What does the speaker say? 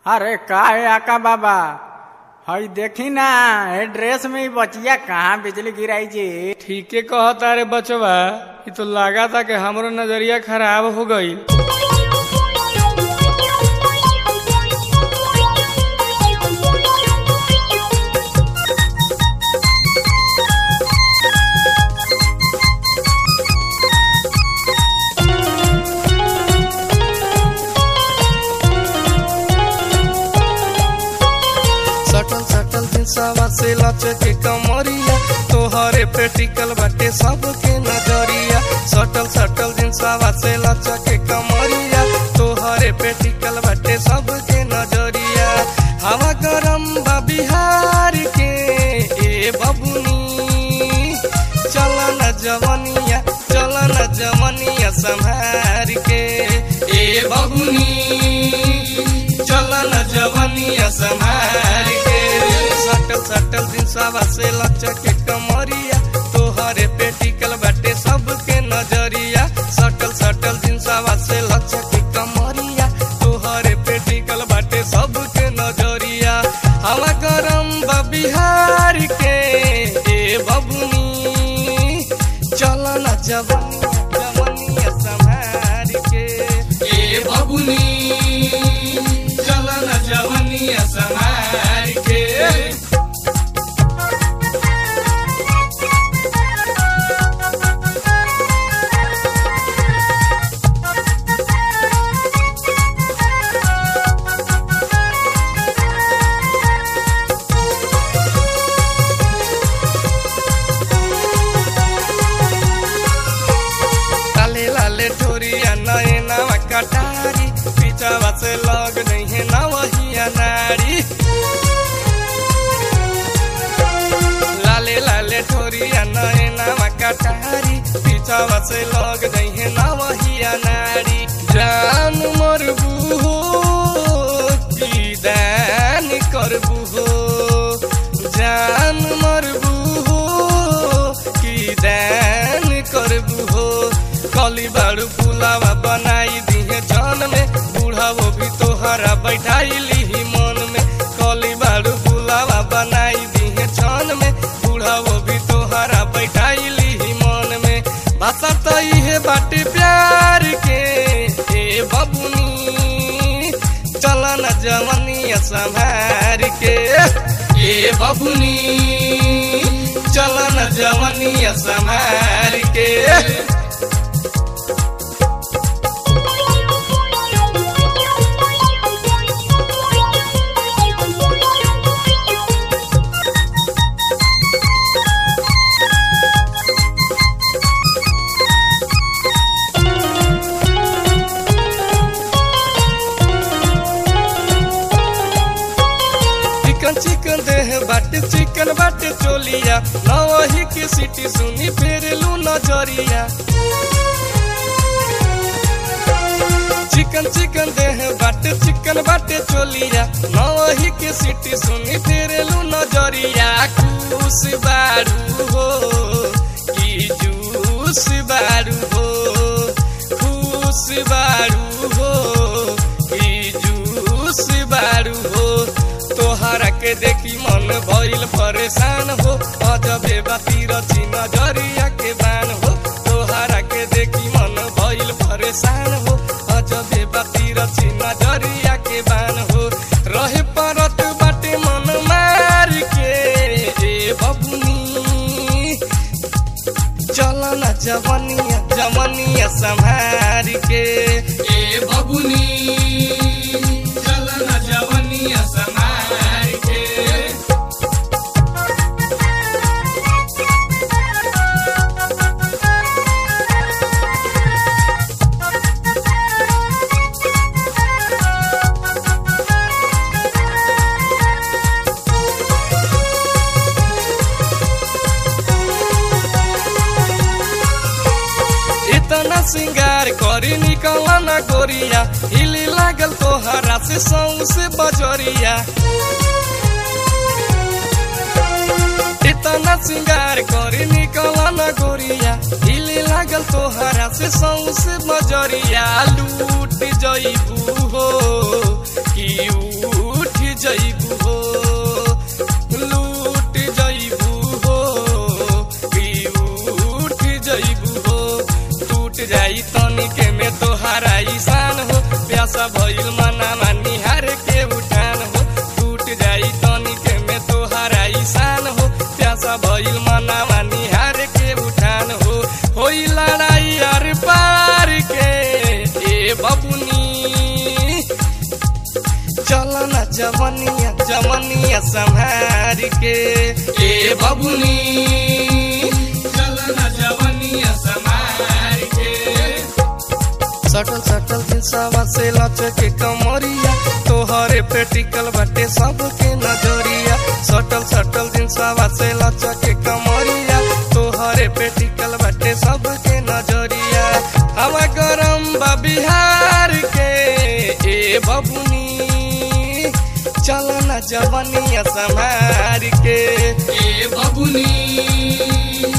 अरे का है आका बाबा हई देखी ना ए ड्रेस में ही बचिया कहाँ बिजली गिराई जी ठीके कहता रे बचवा ई तो लगा था कि हमरो नजरिया खराब हो गई सटल सटल दिलसावा से लचके कमरिया तोहरे पेटिकल बाटे सबके नजरिया सटल सटल दिलसावा से लचके कमरिया तोहरे पेटिकल बाटे सबके नजरिया हवा गरम बा बिहार के ए बबुनी चल न जवनिया चल न जवनिया संभार के ए बबुनी चल न जवनिया संभार के सटल सटल दिन सवा से लचके कमरिया तोहरे पेटिकल बाटे सबके नजरिया सटल सटल दिन सवा से लचके कमरिया तोहरे पेटिकल बाटे सबके नजरिया हवा गरम बा बिहार के ए बबुनी चल न जवनिया जवनिया संभार के ए बबुनी चल न जवनिया संभार के लाले लाले ठोरिया नए नवा कटारी पीछावा से लग नहीं है नवहिया नारी लाले लाले ठोरिया नए नवा कटारी पीछावा से लग नहीं है नवहिया नारी जान मरबू हो की दान करबू हो जान मरबू हो की दान करबू हो कली बाड़ू पुलावा बनाई दिहे जान में बूढ़ा वो भी तोहरा बैठाई ली मन में कली बाड़ू पुलावा बनाई दिहे जान में बूढ़ा वो भी तोहरा बैठाई ली मन में भाषा तो इहे बाटे प्यार के ए बबुनी चल न जवनिया संभार के ए बबुनी चल न जवनिया संभार के चिकन चिकन देह बाटे चिकन बाटे चोलिया नवही के सिटी सुनी फेरलू नजरिया चिकन चिकन देह बाटे चिकन बाटे चोलिया नवही के सिटी सुनी फेरलू नजरिया खुश बारू हो की जूस बारू हो खुश बारू हो की जूस बारू हो तोहरा के देखी मन भइल परेशान हो अजबे बाती रची नजरिया के बान हो तोहरा के देखी मन भइल परेशान हो अजबे बाती रची नजरिया के बान हो रहे परत बाटे मन मार के ए बबुनी चल न जवनिया जवनिया संभार के ए बबुनी चल न जवनिया संभार के इतना सिंगार करी निकल न गोरिया हिली लागल तोहरा से सौ से बजरिया इतना सिंगार करी निकल न गोरिया हिली लागल तोहरा से सौ से बजरिया लूट जईबू हो कि ऊ प्यासा भइल मनामा निहार के उठान हो टूट जाई तनिक में तोहरा ईशान हो प्यासा भइल मनामा निहार के उठान हो होई लड़ाई अर पार के ए बबुनी चल न जवनिया जवनिया संहार के ए बबुनी चल न जवनिया संहार के सटल सटल दिल सवा से लचके कमरिया तोहरे पेटिकल बाटे सबके नजरिया सटल सटल दिन सवा से लचके कमरिया तोहरे पेटिकल बाटे सबके नजरिया हवा गरम बा बिहार के ए बबुनी चल न जवनिया संभार के ए बबुनी